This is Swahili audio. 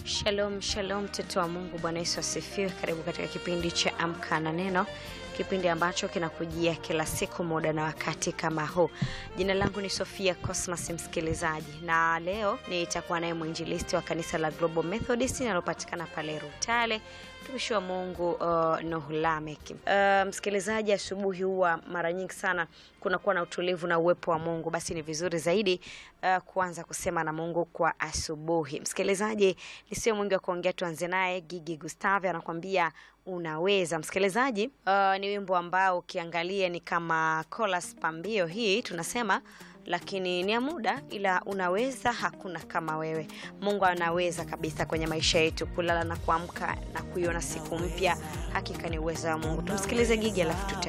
Shalom, shalom mtoto wa Mungu, Bwana Yesu asifiwe. Karibu katika kipindi cha Amka na Neno, kipindi ambacho kinakujia kila siku muda na wakati kama huu. Jina langu ni Sofia Cosmas, msikilizaji, na leo nitakuwa naye mwinjilisti wa kanisa la Global Methodist linalopatikana pale Rutale, mtumishi wa Mungu uh, Nuhu Lamek. Uh, msikilizaji, asubuhi huwa mara nyingi sana kunakuwa na utulivu na uwepo wa Mungu, basi ni vizuri zaidi uh, kuanza kusema na Mungu kwa asubuhi. Msikilizaji, nisio mwingi wa kuongea, tuanze naye Gigi Gustave anakuambia unaweza. Msikilizaji, uh, ni wimbo ambao ukiangalia ni kama chorus pambio hii tunasema lakini ni ya muda, ila unaweza. Hakuna kama wewe. Mungu anaweza kabisa kwenye maisha yetu, kulala na kuamka na kuiona siku mpya. Hakika ni uwezo wa Mungu. Tumsikilize Gigi alafu tuta